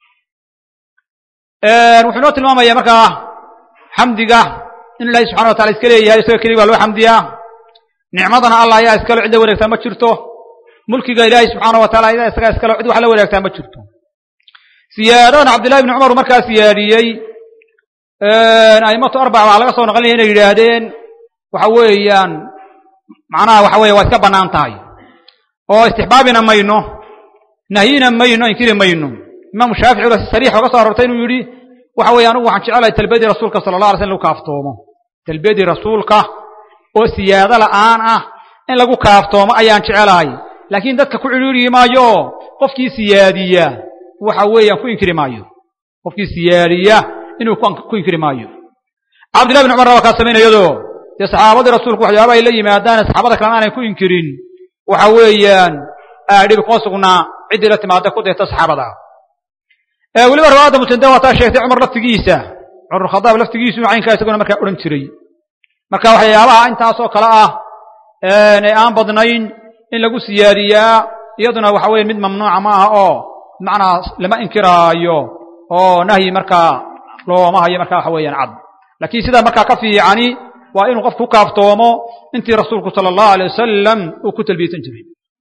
wuxuu inoo tilmaamaya markaa xamdiga in ilahi subxana watala iska leeyahay isaga keliya waa loo xamdiyaa nicmadana allah ayaa iskalo cid la wadaagtaa ma jirto mulkiga ilaahay subxaana wa taala ayaa isagaa iskalo cid wax la wadaagtaa ma jirto siyaadadan cabdillahi bni cumar markaa siyaadiyey aimatu arbaca waxaa laga soo naqlinaya inay yidhaahdeen waxa weeyaan macnaha waxa weeye waa iska bannaan tahay oo istixbaabina mayno nahyina mayno inkiri mayno imaamu shaafici si sariix oga soo aroortay inuu yidhi waxa weeye anigu waxaan jecelahay talbiyadii rasuulka sala allah alay slam inu kaaftoomo talbiyadii rasuulka oo siyaado la'aan ah in lagu kaaftoomo ayaan jecelahay laakiin dadka ku cidhiiryi maayo qofkii siyaadiya waxa weeyaan ku inkiri maayo qofkii siyaadiya inuu ku inkiri maayo cabdillahi bin cumarna waa kaa samaynayado dee saxaabadii rasuulku waxyaaba ay la yimaadaan saxaabada kalena aanay ku inkirin waxa weeyaan dhibi kuma sugnaa ciddii la timaada ku dayta saxaabada weliba riwaayadda muslimda waa taa sheegtay cumar laftigiisa cumar khadaab laftigiisu caynkaa isaguna markaa odhan jiray marka waxyaabaha intaasoo kale ah ee aan badnayn in lagu siyaadiyaa iyaduna waxa weeye mid mamnuuca ma aha oo bimacnaa lama inkiraayo oo nahyi markaa looma hayo markaa waxa weeyaan cad laakiin sidaa markaa ka fiicani waa inuu qofku ku kaaftoomo intii rasuulku sala allahu alay wasalam uu ku talbiyeysan jiray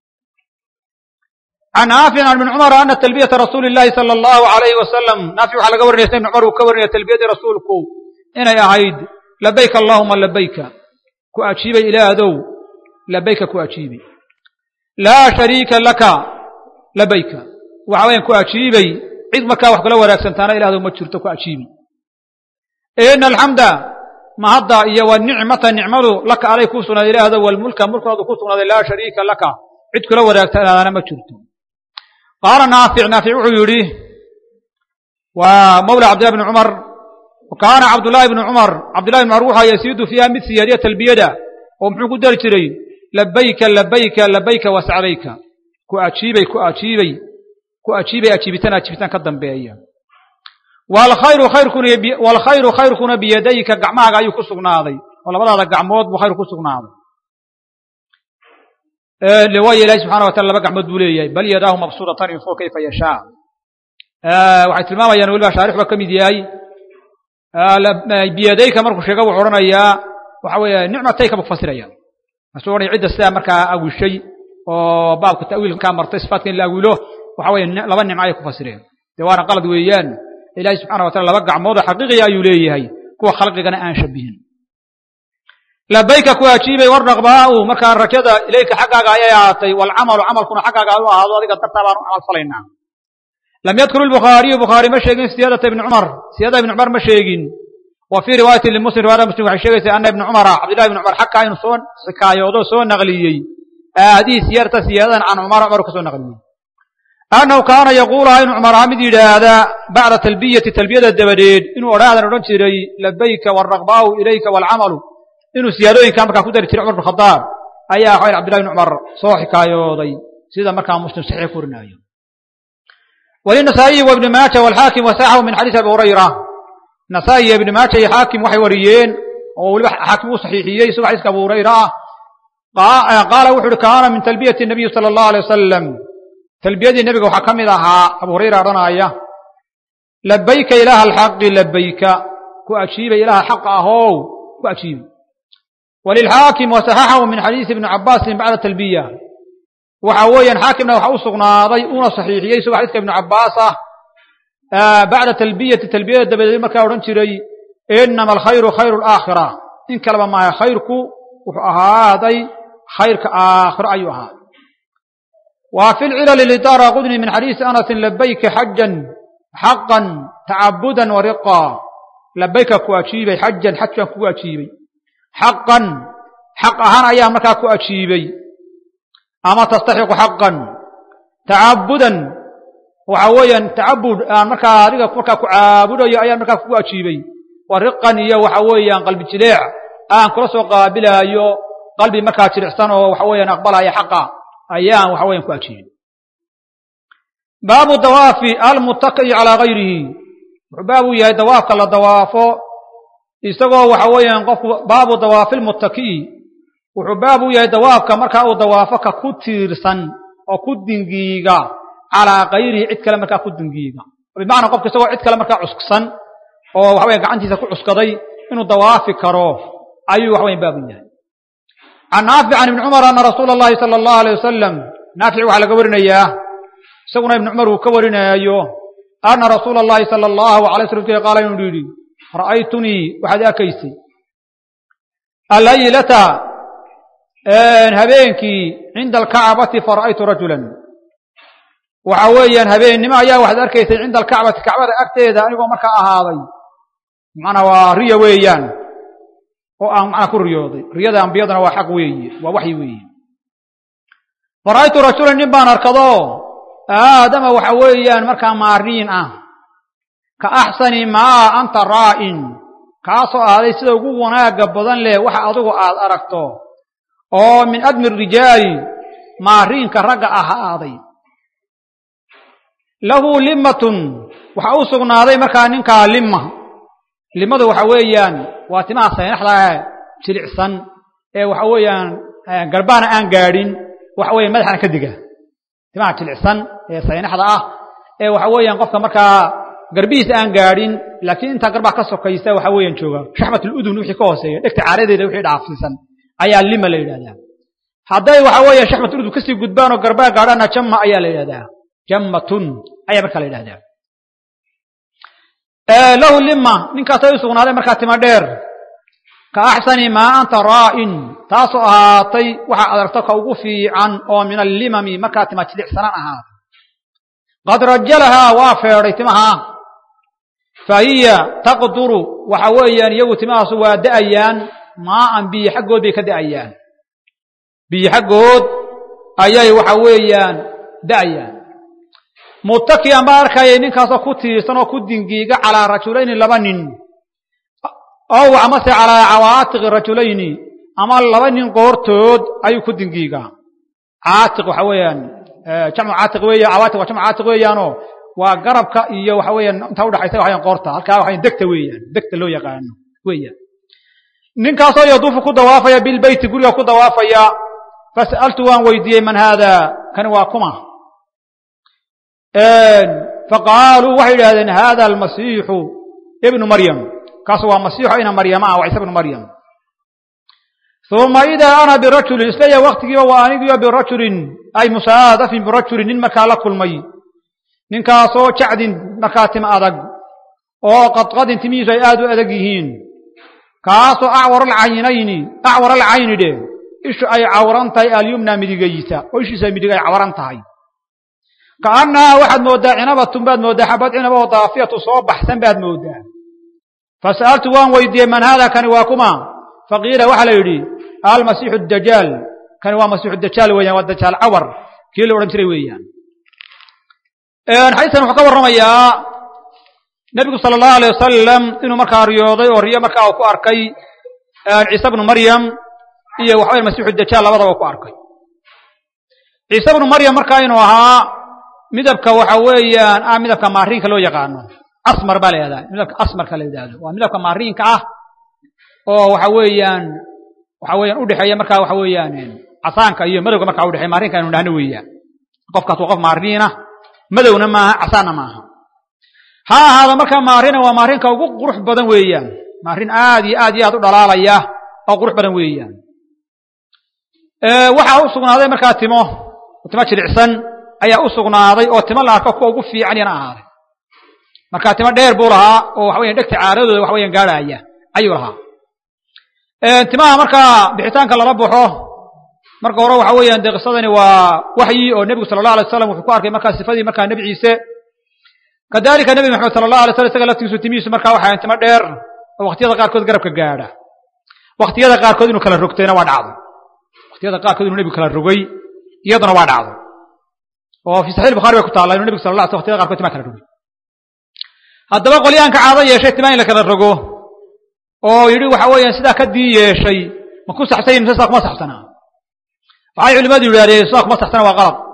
can naafic can ibn cumar ana talbiyata rasuuli llahi sala allahu alayhi wasalam naafic waxaa laga warinaysa ibn cumar uu ka warinaya talbiyadii rasuulku inay ahayd labayka allahuma labayka ku ajiibay ilaahdow labayka ku ajiibay laa shariika laka labayka waxa weyan ku ajiibay cid markaa wax kula wanaagsantaana ilahdow ma jirto ku ajiibay ina alxamda mahadda iyo wanicmata nicmadu laka alay kuu sugnaaday ilaahdow walmulka mulkaadu ku sugnaaday laa shariika laka cid kula wanaagsantaana ma jirto qaala naafic naafic wuxuu yidhi waa mawla cabdillahi bni cumar kaana cabdullaahi bni cumar cabdillahi bn cumar wuxaa yasiidu fiiha mid siyaadiya talbiyada oo muxuu ku dari jiray labayka labayka labayka wasacdayka ku ajiibay ku ajiibay ku ajiibay ajiibitaan ajiibitaan ka dambeeya waalkhayru khayrkuna waalkhayru khayrkuna biyadayka gacmahaaga ayuu ku sugnaaday oo labadaada gacmood buu khayr ku sugnaaday waayo ilahi subxana watala laba gacmood buu leeyahay bal yadaahu mabsuudatan infuu kayfa yashaa waxay tilmaamayaan weliba shaarix ba ka mid yahay biyadayka markuu sheega wuxuu odhanayaa waxa weeye nicmatayka buu kufasiraya masuu odhanaya cidda sidaa markaa awishay oo baabka ta'wiilkaa martay sifaatka in la awilo waxa weeye laba nimco ayay ku fasireen dee waana qalad weeyaan ilaahi subxana watala laba gacmood oo xaqiiqiya ayuu leeyahay kuwa khalqigana aan shabihin labayka ku ajiibay warnaqbaau markaa rakada ilayka xaggaaga ayay ahaatay waalcamalu camalkuna xaggaaga u ahaado adiga dartaa baanu camal falaynaa lam yadkur lbukhaariyu bukhaari ma sheegin siyaadata ibni cumar siyaadada ibni cumar ma sheegin wa fii riwaayati limuslim riwaayada muslim waxay sheegaysaa ana ibni cumara cabdillahi ibni cumar xakaa inuu soo xikaayoodo soo naqliyey aadihii siyaarta siyaadadan can cumar cumar ka soo naqliyey annahu kaana yaquuluhaa inuu cumar ahaa mid yidhaahdaa bacda talbiyati talbiyada dabadeed inuu odhaadan odhan jiray labayka waalraqbaau ilayka waalcamalu inuu siyaadooyinkaa markaa ku dari jiray cumar bin khadaab ayaa waxayn cabdillahi ibni cumar soo xikaayooday sida markaa muslim saxiix ku warinaayo walinasaa'iyi wa ibni maaja walxaakim wasaaxahu min xadiisi abi hurayra nasaa'i iyo ibni maaja iyo xaakim waxay wariyeen oo weliba xaakim uu saxiixiyey isagoo xadiiska abu hurayra ah qaala wuxu uhi kaana min talbiyati nabiyi sala allahu alay wasalam talbiyadii nebiga waxaa ka mid ahaa abu hurayra odhanaya labayka ilaaha alxaqi labayka ku ajiibay ilaaha xaqa ahow ku ajiibay walilxaakim wasaxaxahu min xadiisi ibni cabaasin bacda talbiya waxa weeyaan xaakimna waxa u sugnaaday una saxiixiyey isagoo xadiiska ibnu cabbaas ah bacda talbiyati talbiyada dabadeed markaa odhan jiray inama alkhayru khayru alaakhira in kaleba maaha khayrku wuxuu ahaaday khayrka aakhiro ayuu ahaaday wa fi lcilali lidaara qudni min xadiisi anasin labayka xajan xaqan tacabudan wariqa labayka ku ajiibay xajan xajkan kugu ajiibay xaqan xaq ahaan ayaa markaa ku ajiibay ama tastaxiqu xaqan tacabudan waxa weeyaan tacabud aan markaa adiga markaa ku caabudayo ayaan markaa kugu ajiibay wa riqan iyo waxa weeyaan qalbi jileec aan kula soo qaabilaayo qalbi markaa jilicsan oo waxa weeyaan aqbalaya xaqa ayaan waxa weyan ku ajiibay baabu dawaafi almuttaki'i calaa gayrihi wuxuu baab u yahay dawaafka la dawaafo isagoo waxa weeyaan qofku baabu dawaafi lmuttaki'i wuxuu baab u yahay dawaafka markaa uu dawaafo ka ku tiirsan oo ku dingiiga calaa kayrihi cid kale markaa ku dingiiga bimacnaa qofka isagoo cid kale markaa cusksan oo waxa weyan gacantiisa ku cuskaday inuu dawaafi karo ayuu waxa weyan baab u yahay can naafic can ibni cumar ana rasuula allahi sala allahu alay wasalam naafic waxaa laga warinayaa isaguna ibni cumar uu ka warinaayo ana rasuula allahi sala allahu alay slam qaala inuu yidhi ra'aytunii waxaad arkaysay alaylata habeenkii cinda alkacbati fara'aytu rajulan waxa weeyaan habeennimo ayaa waxaad arkaysay cinda alkacbati kacbada agteeda anigoo markaa ahaaday macnaa waa riya weeyaan oo aan macnaa ku riyooday riyada ambiyadana waa xaq weeye waa waxyi weeye fara'aytu rajulan nin baan arkado aadama waxa weeyaan markaa maariin ah ka axsani maa anta raa'in kaasoo ahaaday sida ugu wanaagga badan leh waxa adigu aad aragto oo min admi rijaali maariinka ragga ahaaday lahu limatun waxa u sugnaaday markaa ninkaa lima limadu waxa weeyaan waa timaha saynaxda jilicsan ee waxa weeyaan garbaana aan gaadhin waxa weya madaxana ka diga timaha jilicsan ee saynaxda ah ee waxa weeyaan qofka markaa garbihiisa aan gaadhin laakiin intaa garbaa ka sokaysa waxa weeyaan jooga shaxmatuludun wixii ka hooseeya dhegta caaradeeda wixii dhaafsiisan ayaa lima la yidhahdaa hadday waxa weeya shaxmatuludun kasii gudbaan oo garbaa gaadhaana jamma ayaa la yidhahdaa jammatun ayaa markaa la yidhahdaa lahu lima ninkaasay u sugnaaday markaa tima dheer ka axsani maa anta raa'in taasoo ahaatay waxaa adarto ka ugu fiican oo min allimami markaa tima jilicsanaan ahaatay qad rajalahaa waa feedhay timaha fa hiya taqduru waxa weeyaan iyagu timahaasu waa da'ayaan maaan biyo xaggood bay ka da'ayaan biyo xaggood ayay waxa weeyaan da'ayaan muttakiyan baa arkayay ninkaasoo ku tiirsan oo ku dingiiga calaa rajulayni laba nin ow amase calaa cawaatiqi rajulayni ama laba nin qoortood ayuu ku dingiigaa caatiq waxa weeyaan jamcu caatiq weeya cawaatiq waa jamcu caatiq weeyaanoo waa garabka iyo waxa weeyaan intaa udhaxaysa waxayan qoorta halkaa waxayan degta weeyaan degta loo yaqaano weeyaan ninkaasoo yaduufu ku dawaafaya bilbeyti guriga ku dawaafaya fas'altu waan weydiiyey man haada kani waa kuma faqaaluu waxay yidhahdeen hada almasiixu ibnu maryam kaasu waa masiixu ina maryama ah waa ciise ibnu maryam uma idaa ana birajulin isleeya waktigiiba waa anigiyo birajulin ay musaadafin birajulin nin markaa la kulmay ninkaasoo jacdin markaa tima adag oo qadqadin timihiisu ay aad u adag yihiin kaasoo acwar alcaynayni acwar alcayni dhe ishu ay cawran tahay alyumna midigaysa oo ishiisa midig ay cawran tahay kaannahaa waxaad mooddaa cinabatun baad mooddaa xabad cinaba oo daafiyatu soo baxsan baad mooddaa fasa'altu waan weydiiyey man haada kani waa kuma faqiila waxaa la yidhi almasiixu dajaal kani waa masiixu dajaal weeyaan waa dajaal cawar kii la odhan jiray weeyaan xadiiskan wuxuu ka warramayaa nebigu sala allahu alay wasalam inuu markaa riyooday oo riyo markaa uu ku arkay ciise bnu maryam iyo waxa weya masiixu dajaal labadaba uu ku arkay ciise bnu maryam markaa inuu ahaa midabka waxa weeyaan ah midabka maariinka loo yaqaano asmar baa la yidhahdaa midabka asmarka la yidhahdo waa midabka maariinka ah oo waxa weeyaan waxa weeyaan udhexeeya markaa waxa weeyaan casaanka iyo madowga markaa udhexeya maariinka aynu dhahno weeyaan qofkaas waa qof maariina madowna maaha casaanna maaha ha ahaada markaa maarina waa maarinka ugu qurux badan weeyaan maarin aad iyo aad iyo aad u dhalaalaya oo qurux badan weeyaan waxaa u sugnaaday markaa timo timo jilicsan ayaa u sugnaaday oo timo la arko kuwa ugu fiican yana ahaaday markaa timo dheer buu lahaa oo waxa weyan dhegta caaradooda waxa weyan gaadhaya ayuu lahaa timaha markaa bixitaanka lala baxo marka hore waxa weeyaan dee qisadani waa waxyi oo nebigu sala allah alay wasalam wuxuu ku arkay markaa sifadii markaa nebi ciise kadalika nebi maxamed sala allah alay slam isaga laftigiisu timihiisu markaa waxayan timo dheer oo waqtiyada qaarkood garabka gaadha waqtiyada qaarkood inuu kala rogtayna waa dhacday waqtiyada qaarkood inuu nebigu kala rogay iyaduna waa dhacday oo fi saxiix bukhari bay ku taalla inuu nebigu sala allah waqtiyada qaarkood timaa kala rogay haddaba qolyaanka caado yeeshay timaa in la kala rogo oo yidhi waxa weeyaan sidaa ka dii yeeshay ma ku saxsanya mise sidaa kuma saxsanaa waxay culimadu yidhahdeen sidaa kuma saxsana waa qalad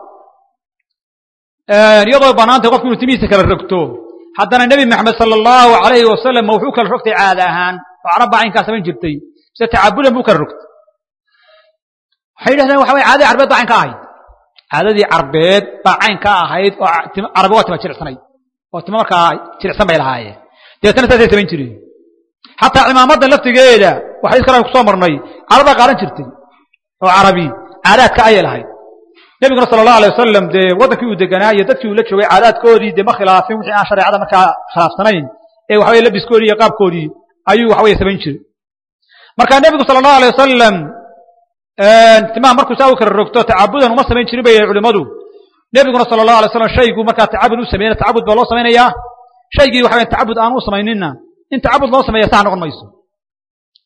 iyadoo banaantay qofku inuu timihiisa kala rogto haddana nebi maxamed sala allahu alayhi wasalam ma wuxuu kala rogtay caada ahaan oo carab baa caynkaa samayn jirtay mise tacabudan buu kala rogtay waxay yidhahdeen waxa weye caadadii carbeed baa cayn ka ahayd caadadii carbeed baa cayn ka ahayd oo carabi waa tima jilicsanayd oo timo markaa jilicsan bay lahaayeen dabeetana saasay samayn jireen xataa cimaamadan laftigeeda waxay iskala kusoo marnay carabbaa qaadan jirtay oo carabi caadaadka ayay lahayd nebiguna sala allahu alay wasalam dee waddankii uu deganaa iyo dadkii uu la joogay caadaadkoodii dee ma khilaafin wixii aan shareecada markaa khilaafsanayn ee waxa weye labiskoodii iyo qaabkoodii ayuu waxa weye samayn jiray marka nebigu sala allahu alay wasalam timaha markuu saa u kala rogto tacabudan uma samayn jirin bay culimmadu nebiguna sala allahu alay slam shaygu markaa tacabud u sameeyna tacabud baa loo samaynayaa shaygii waxa weye tacabud aan u samayninna in tacabud loo sameeya sax noqon mayso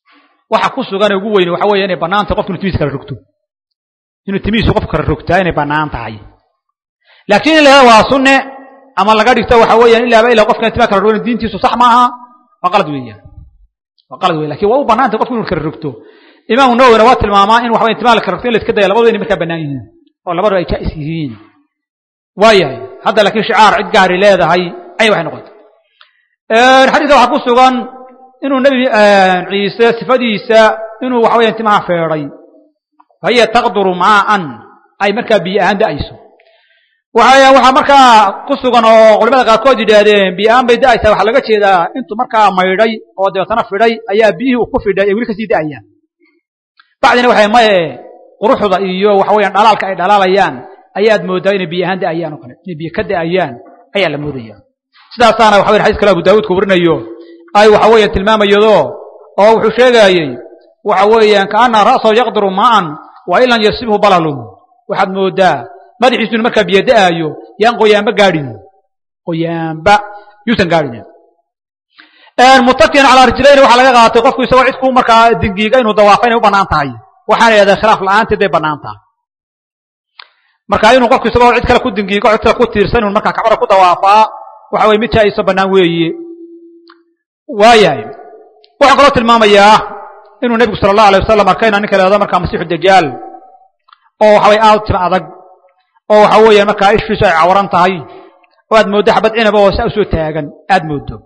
waxa ku sugan ugu weyn waxa weeye inay bannaan tahay qofku inuu timihiisa kala rogto inuu timihiisu qofku kala rogtaa inay bannaan tahay laakiin in la waa sunne ama laga dhigto waxa weeyaan ilaaba ilaa qofkan timaha kala rogin diintiisu sax maaha waa qalad weeyaan waa qalad weyan lakin waa u bannaan tahay qofku inuu kala rogto imaamu nawowina waa tilmaamaa in waxa weye timaha la kala rogto in la iska daya labadu inay markaa bannaan yihiin oo labadu ay jaa'is yihiin waayahay hadda laakiin shicaar cid gaari leedahay ayay waxay noqotay xadiiska waxaa ku sugan inuu nebi ciise sifadiisa inuu waxa weeyaan timaha feedhay fahiya taqduru maaan ay markaa biyo ahaan da'ayso waxa waxaa markaa ku sugan oo culimada qaarkood yidhaahdeen biyo ahaan bay da'aysaa waxaa laga jeedaa intuu markaa maydhay oo dabeetana fidhay ayaa biyihii uu ku fidhay ay weli kasii da'ayaan bacdina waxay maye quruxda iyo waxa weeyaan dhalaalka ay dhalaalayaan ayaad moodaa inay biyo ahaan da'ayaan oo kale inay biyo ka da'ayaan ayaa la moodaya sidaasaana waxa weyan xadis kale abu daawuudka warinayo ay waxa weeyaan tilmaamayado oo wuxuu sheegaayey waxa weeyaan kaana ra'sahu yaqdiru maa'an wa in lam yasibhu balalun waxaad moodaa madaxiisu inu markaa biyo da'aayo yaan qoyaanba gaadhin qoyaanba yuusan gaadhin mutakiyan calaa rijlayni waxaa laga qaatay qofku isagoo cid ku markaa dingiiga inuu dawaafa inay u bannaan tahay waxaana yidhahdeen khilaaf la'aanteed bay bannaan tahay marka inuu qofku isagoo cid kale ku dingiigo cid kale ku tiirsan inuu markaa kacbada ku dawaafaa waxa weye mid jaa'iso bannaan weeye waayahay waxaa kaloo tilmaamayaa inuu nebigu sala allahu alay wasalam arkayna ninka leedo markaa masiixu dajaal oo waxa weye aad tima adag oo waxa weeyaan markaa ishiisu ay cawaran tahay oo aad mooddo xabad cinab oo saa usoo taagan aad mooddo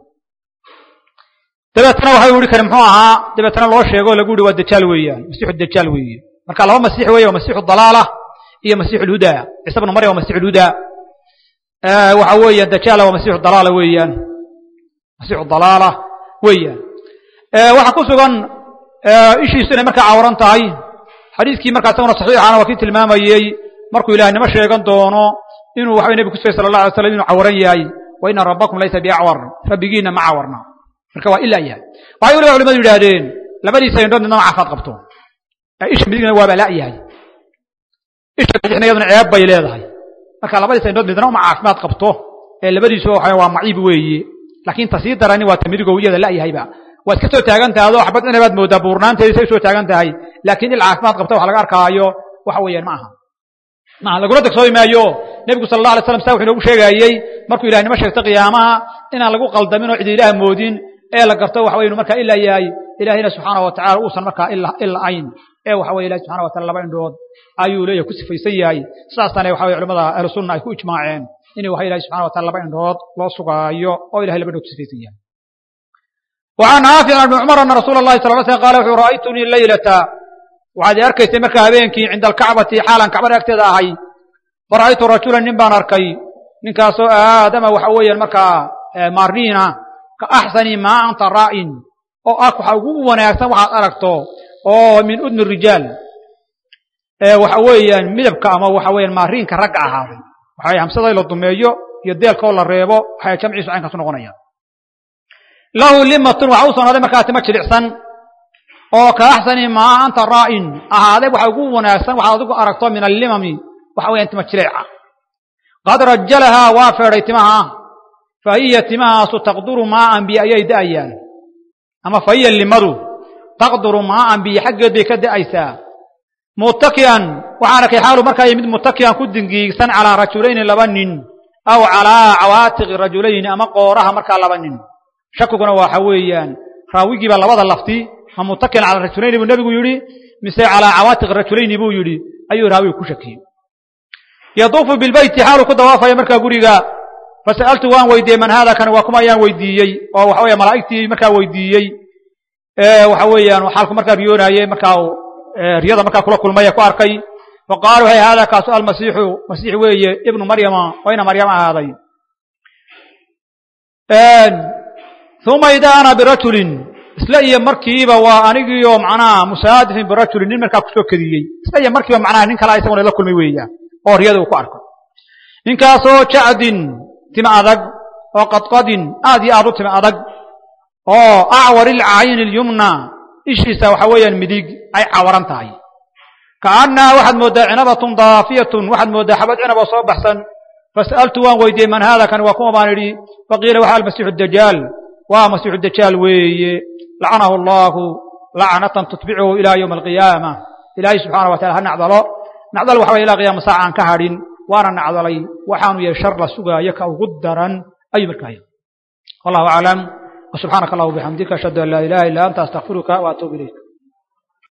dabeetana waxa uhi kani muxuu ahaa dabeetana loo sheego o lagu yihi waa dajaal weeyaan masiixu dajaal weeye marka laba masiix weeye waa masiixu dalaala iyo masiixu lhudaa ciise bnu maryam waa masiixu lhudaa waxa weeyaan dajaala waa masiixu dalaala weeyaan masiixu dalaala weeyaan waxaa ku sugan ishiisu inay markaa cawaran tahay xadiiskii markaa isaguna saxiixana waa kii tilmaamayey markuu ilahnimo sheegan doono inuu waxa nebi kusugay sala allah alay slam inuu cawaran yahay wa ina rabbakum laysa biacwar rabbigiina ma cawarna marka waa ilaa yahay waxay weliba culimadu yidhaahdeen labadiisa indhood midnama caafimaad qabto isha midigna waaba la yahay isha bidixna iyaduna ceeb bay leedahay marka labadiisa indhood midna uma caafimaad qabto ee labadiisu waxa waa maciib weeye laakiin ta sii darani waa ta midigow iyada la yahayba waad ka soo taagan tahay adoo xabad inabaad moodaa buurnaanteedi say usoo taagan tahay laakiin il caafimaad qabta wax laga arkaayo waxa weeyaan ma aha maaha lagula dagsoomi maayo nebigu sala allah alay slam saa wuxuu inoogu sheegaayey markuu ilahnimo sheegto qiyaamaha inaan lagu qaldamin oo cidi ilaah moodin ee la garto waxa weye inu markaa ilaa yahay ilaahayna subxaana wa tacala uusan markaa ila ayn ee waxa weye ilahi subxana wa taala laba indhood ayuu leeyahay ku sifaysan yahay sidaasana waxa weye culamada ahlu sunna ay ku ijmaaceen inuu waxa ilahi subxana wa taala laba indhood loo sugaayo oo ilahay laba indhood ku sifaysan yahay وعن نافع بن عمر أن رsuuل اللhi صلى اه sلم قال وxuu رأyتنيi ليلة waxaad i arkaysay markaa habeenkii cinda alkacbati xaalan kacbada agteeda ahay fara'aytu rajula nin baan arkay ninkaasoo aadama waxa weeyaan markaa maarniina ka axsani maa anta raa'in oo ah waxa ugu wanaagsan waxaad aragto oo min udni rijaal waxa weeyaan midabka ama waxa weeyaan maariinka ragga ahaaday waxa hamsaday la dumeeyo iyo deelkoo la reebo waxay jamciisu caynkaasu noqonayaan lahu limatun waxa u sugnaaday markaa tima jilicsan oo ka axsani maa anta raa'in ahaaday waxa ugu wanaagsan waxaad adigu aragto min allimami waxa weeyaan tima jileeca qad rajalahaa waa feedhay timaha fa hiya timahaasu taqduru maaan biyo ayay da'ayaan ama fa hiya limadu taqduru maaan biyo xaggeed bay ka da'aysaa muttaki'an waxaan arkay xaalu markaa mid muttaki'an ku dingiigsan calaa rajulayni laba nin aw calaa cawaatiqi rajulayni ama qooraha markaa laba nin shakiguna waxa weeyaan raawigiiba labada lafti ma muttaki'an calaa rajulayni buu nebigu yidhi mise calaa cawaatiqi rajulayni buu yidhi ayuu raawigu ku shakiyey yaduufu bilbeyti xaaluu ku dawaafaya markaa guriga fasa'altu waan weydiiyey man haada kani waa kuma ayaan weydiiyey oo waxa weya malaa'igtii markaa weydiiyey waxa weeyaan xaalku markaa riyoonaayey markaa riyada markaa kula kulmay ee ku arkay faqaaluu hay haada kaasu almasiixu masiix weeye ibnu maryama oo ina maryama ahaaday uma idaa ana birajulin isla iyo markiiba waa anigiioo macnaha musaadifin birajulin nin markaa kusoo kediyey isla iyo markiiba macnaha nin kala isaguna la kulmay weeyaan oo riyada uu ku arko ninkaasoo jacdin tima adag oo qadqadin aad iyo aad u tima adag oo acwar ilcayni ilyumna ishiisa waxa weeyaan midig ay cawaran tahay kaannaha waxaad mooddaa cinabatun daafiyatun waxaad mooddaa xabad cinab oo soo baxsan fasa'altu waan weydiiyey man haada kani waa kuma baan idhi faqiila waxa almasiixu dajaal waa masiixu dajaal weeye lacanahu allaahu lacnatan tutbicuhu ilaa yowma alqiyaama ilaahay subxaana wa tacala ha nacdalo nacdal waxa waya ilaa qiyaama saaca aan ka hadhin waana nacdalay waxaanu yahay shar la sugaayo ka ugu daran ayuu markaa yahay wallahu aclam وسبحانك اللهم وبحمدك أشهد أن لا إله إلا أنت أستغفرك وأتوب إليك